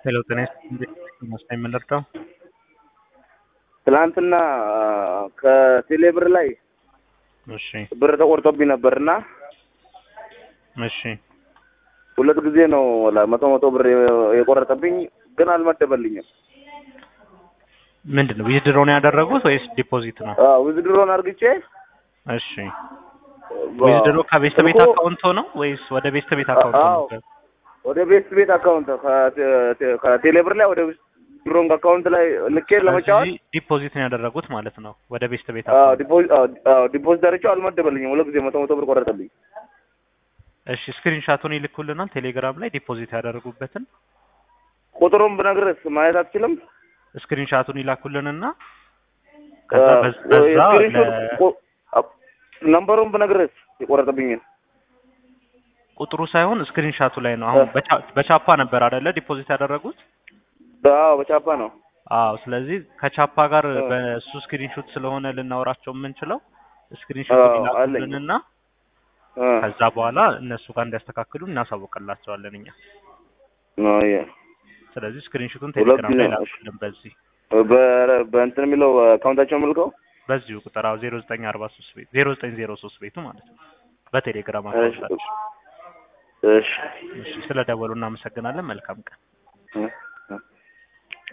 ሄሎ ጤና ይመስገን የምንረዳው ትናንትና ከቴሌ ብር ላይ እሺ ብር ተቆርጦብኝ ነበር እና እሺ ሁለት ጊዜ ነው መቶ መቶ ብር የቆረጠብኝ፣ ግን አልመደበልኝም። ምንድን ነው ዊዝድሮ ነው ያደረጉት ወይስ ዲፖዚት ነው? ዊዝድሮን አርግቼ እሺ ዊዝድሮ ከቤስት ቤት ስልኩ- አካውንት ነው ወይስ ወደ ቤስት ቤት አካውንት አዎ። ነው? ወደ ቤት ቤት አካውንት ከቴ- ከቴሌ ብር ላይ ወደ ዊዝድሮን አካውንት ላይ ልኬ ለመጫወት ስለዚህ ዲፖዚት ነው ያደረጉት ማለት ነው ወደ ቤስት ቤት አዎ፣ አካውንት። ዲፖዚት አዎ፣ አዎ፣ ዲፖዚት አድርጌው አልመደበልኝም። ሁለት ጊዜ መቶ መቶ ብር ቆረጠብኝ። እሺ ስክሪንሻቱን ይልኩልናል ቴሌግራም ላይ ዲፖዚት ያደረጉበትን ቁጥሩን ብነግርህ ማየት አትችልም? ስክሪንሻቱን ይላኩልንና ከዛ አ- በዝ- በዛ የስክሪንሾት ለ- ቁ- አ- ነምበሩን ብነግርህ የቆረጠብኝን ቁጥሩ ሳይሆን ስክሪንሻቱ ላይ ነው። አሁን እ። በቻ- በቻፓ ነበር አይደለ ዲፖዚት ያደረጉት? አዎ፣ በቻፓ ነው። አዎ። ስለዚህ ከቻፓ ጋር እ። በእሱ ስክሪንሾት ስለሆነ ልናወራቸው የምንችለው አዎ፣ ስክሪንሾቱን አለኝ። ይላኩልንና እ። ከዛ በኋላ እነሱ ጋር እንዲያስተካክሉ እናሳውቅላቸዋለን እኛ። አዎ፣ የ- ስለዚህ ስክሪንሾቱን ሁለት ቴሌግራም ላይ ጊዜ ነው። ላኩልን በዚህ በ- በእንትን የሚለው አካውንታቸው መልከው በዚሁ ቁጥር አዎ 0943 ቤት 0903 ቤቱ ማለት ነው በቴሌግራም እሺ፣ አካውንታችን። እሺ እሺ ስለደወሉ እናመሰግናለን። መልካም ቀን። እ።